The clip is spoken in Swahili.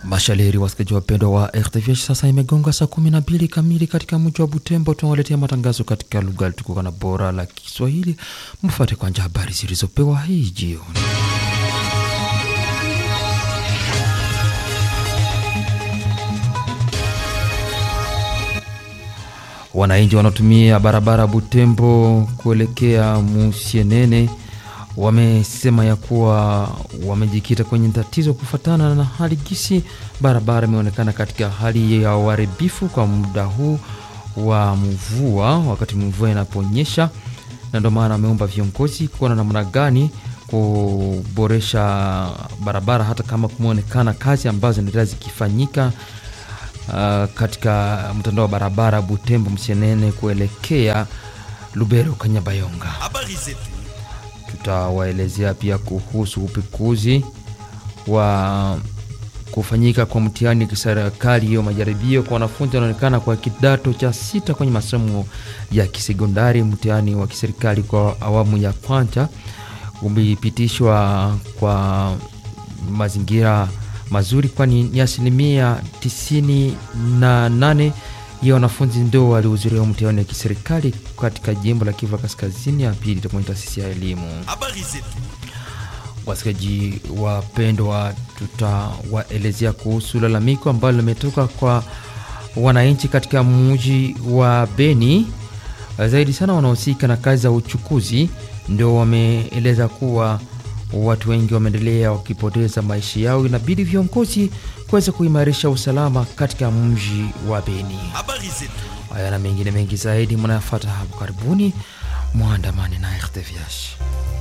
Mashaleri wasikizaji wapendwa wa RTVH, sasa imegonga saa kumi na mbili kamili katika mji wa Butembo. Tunawaletea matangazo katika lugha tukuka na bora la Kiswahili. Mfuate kwanja habari zilizopewa hii jioni. Wananchi wanaotumia barabara Butembo kuelekea Musienene wamesema ya kuwa wamejikita kwenye tatizo kufuatana na hali gisi barabara imeonekana katika hali ya uharibifu kwa muda huu wa mvua, wakati mvua inaponyesha, na ndio maana wameomba viongozi kuona namna gani kuboresha barabara, hata kama kumeonekana kazi ambazo zinaendelea zikifanyika uh, katika mtandao wa barabara Butembo Msienene kuelekea Lubero Kanyabayonga. Habari zetu Tutawaelezea pia kuhusu upekuzi wa kufanyika kwa mtihani wa kiserikali hiyo majaribio kwa wanafunzi wanaonekana kwa kidato cha sita kwenye masomo ya kisekondari. Mtihani wa kiserikali kwa awamu ya kwanza umepitishwa kwa mazingira mazuri, kwani ni asilimia tisini na nane ya wanafunzi ndio walihudhuria mtihani wa kiserikali katika jimbo la Kivu Kaskazini. Ya pili itakuwa ni taasisi ya elimu. habari zetu Wasikaji wapendwa, tutawaelezea kuhusu lalamiko ambalo limetoka kwa wananchi katika mji wa Beni, zaidi sana wanaohusika na kazi za uchukuzi, ndio wameeleza kuwa watu wengi wameendelea wakipoteza maisha yao. Inabidi viongozi kuweza kuimarisha usalama katika mji wa Beni. habari zetu Haya na mengine mengi zaidi mnayafuata hapo karibuni, mwandamani na RTVH.